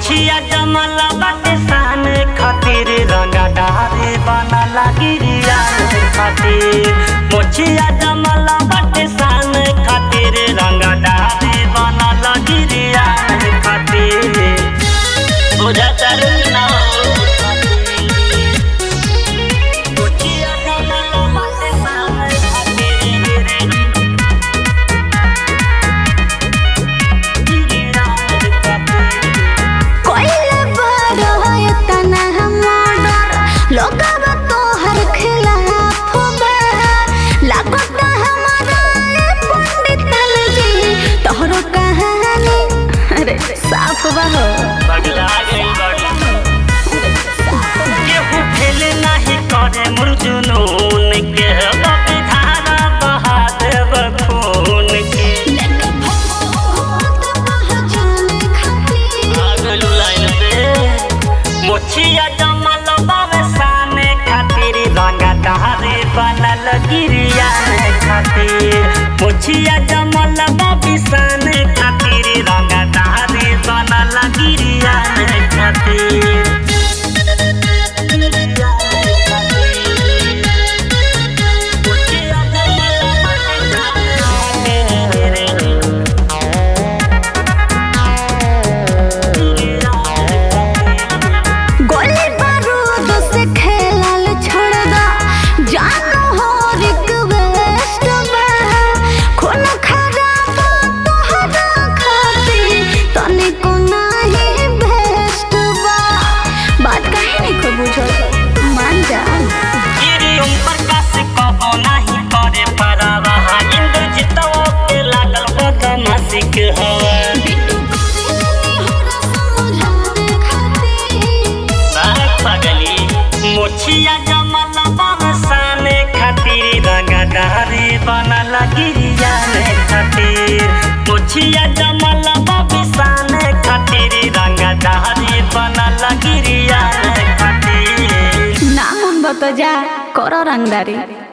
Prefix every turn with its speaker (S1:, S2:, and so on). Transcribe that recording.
S1: मोछिया जमल बाटे सान खातिर रंगदारे बनला गिरिया खातिर मोछिया जमल बाटे सान खातिर रंगदारे बनला गिरिया खातिर बुझा ना मोछिया जमल बाटे सान खातिर
S2: कोइले बड़ है तना हमर लोगवा तोहर खिलाफ बा लागत हमारा ये पंडित जी तोहरो कहानी अरे साफ बा हो
S1: पगला गई बड़ी केहू फेल नाही करे मुर्जुनून के बापे धारा बहा देब खून के
S2: लेके भगवत पहचान खातिर
S1: अगलू लाइन पे मोछिया जमल बावे साने खातिर रंगा दहारे बनल गिरिया खातिर मोछिया जमल बाबी साने खातिर रंगा दहारे बनल गिरिया खातिर
S2: गोली बारूद से खेलल छोड़ दा जानो हो रिक्वेस्ट बा खून खराब तोहरा खातिर तनिको नाही बेस्ट बा बात काहे नहीं को बुझल मान जा
S1: गिरी उन प्रकाश कबो नाही करे परवा इंद्रजितव के लागल बदमाशिक हवा
S2: बिट्टू करेली होला समझावे खातिर
S1: बाग पगली मोछिया जमल बरसाने खातिर रंगदारी बनल गिरिया खातिर मोछिया जमल बबिसाने खातिर रंगदारी बनल गिरिया खातिर
S2: ना मन बता जा करो रंगदारी